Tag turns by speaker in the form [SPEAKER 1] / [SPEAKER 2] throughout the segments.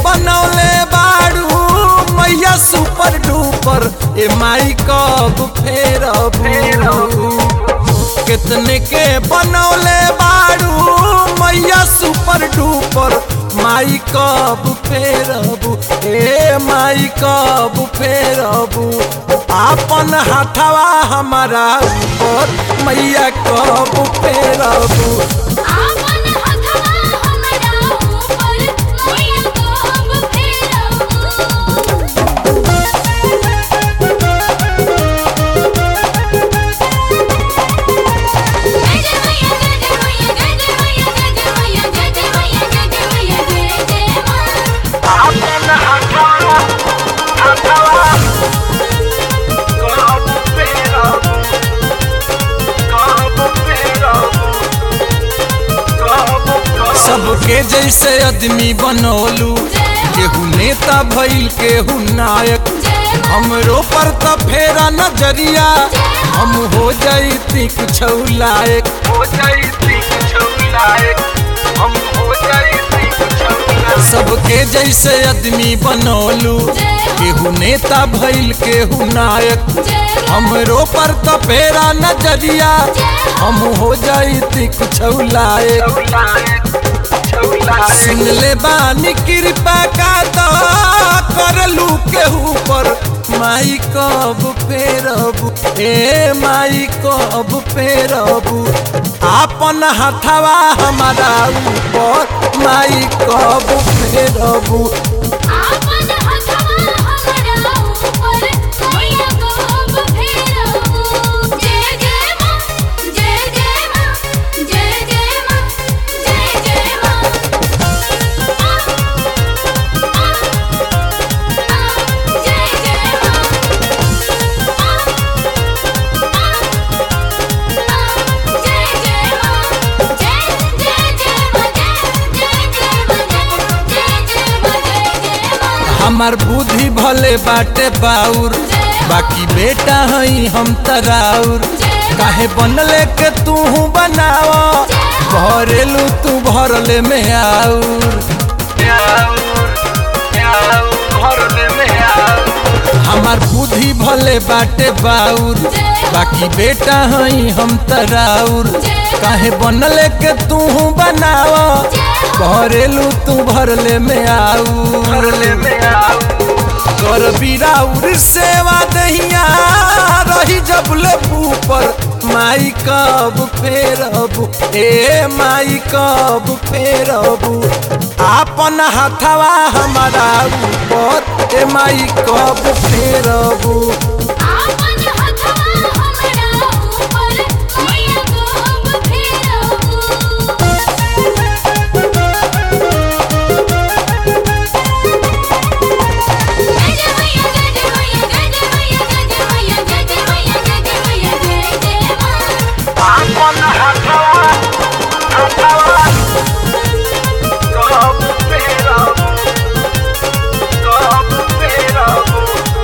[SPEAKER 1] बनौले बाड़ू मैया सुपर डुपर ए माई कब फेरबू कितने के बनौले बाड़ू मैया सुपर डुपर माई कब फेरबू ए माई कब फेरबू आपन हाथवा हमारा ऊपर मैया कब फेरबू
[SPEAKER 2] आपन हथवा हमरा ऊपर मैया कब फेरबू जय जय मैया जय जय मैया जय जय मैया जय जय मैया जय जय मैया जय जय मैया जय जय मां
[SPEAKER 1] आपन हाथवा हाथवा कब फेरबू कब फेरबू सबके जैसे आदमी बनौलू केहू नेता भइल केहू नायक हमरो पर त फेरा नजरिया हम हो जैती कुछ लायक हो जैती कुछ लायक हम हो जैती कुछ सबके जैसे आदमी बनौलू केहू नेता भइल केहू नायक हमरो पर त फेरा नजरिया हम हो जैती कुछ लायक सुन ले बानी कृपा का तो करलू केहू पर माई कब फेरबू ए माई कब फेरबू आपन हाथवा हमारा ऊपर माई कब फेरबू
[SPEAKER 2] आपन हथवा हमरा ऊपर मैया कब फेरबू जय जय मां जय जय मां जय जय मां जय जय मां जय जय मां जय जय मां जय जय जय मां जय जय जय मां जय जय मां जय जय मां
[SPEAKER 1] हमार बुद्धि भले बाटे बाउर बाकी बेटा हई हम तराउर काहे बनले के तू बनाव भरेलू तू भरले में आउर हमार बुद्धि भले बाटे बाउर बाकी बेटा हई हम तराउर काहे बनले के तू बनाव भरेलू तू भरले में आउर भरले में आउर कर बिराउर सेवा दहिया रही जबले ऊपर माई कब फेरबू ए माई कब फेरबू आपन हाथवा हमारा ऊपर ए माई कब फेरबू
[SPEAKER 2] आपन हथवा हमरा ऊपर मैया कब फेरबू जय जय मैया जय जय मैया जय जय मैया जय जय मैया जय जय मैया जय जय मैया जय जय मां
[SPEAKER 1] आपन हाथवा हाथवा कब फेरबू कब फेरबू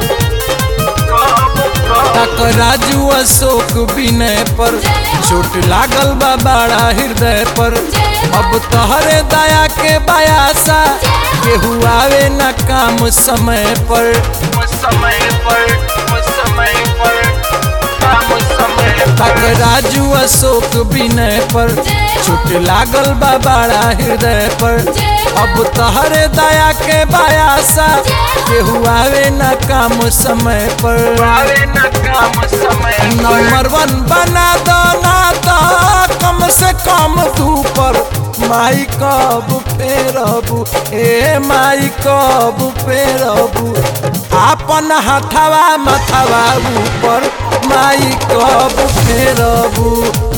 [SPEAKER 1] तक राजू अशोक विनय पर चोट लागल बा बड़ा हृदय पर अब तोहरे दया के बयासा केहू आवे न काम समय पर समय पर समय पर काम समय तक राजू अशोक विनय पर चोट लागल बा बड़ा हृदय पर अब तोहरे दया के बयासा केहू आवे न काम समय पर आवे न काम समय नंबर वन बना दो ना तो कम से कम तू पर माई कब फेरबू ए माई कब फेरबू आपन हाथवा मथवा ऊपर माई कब फेरबू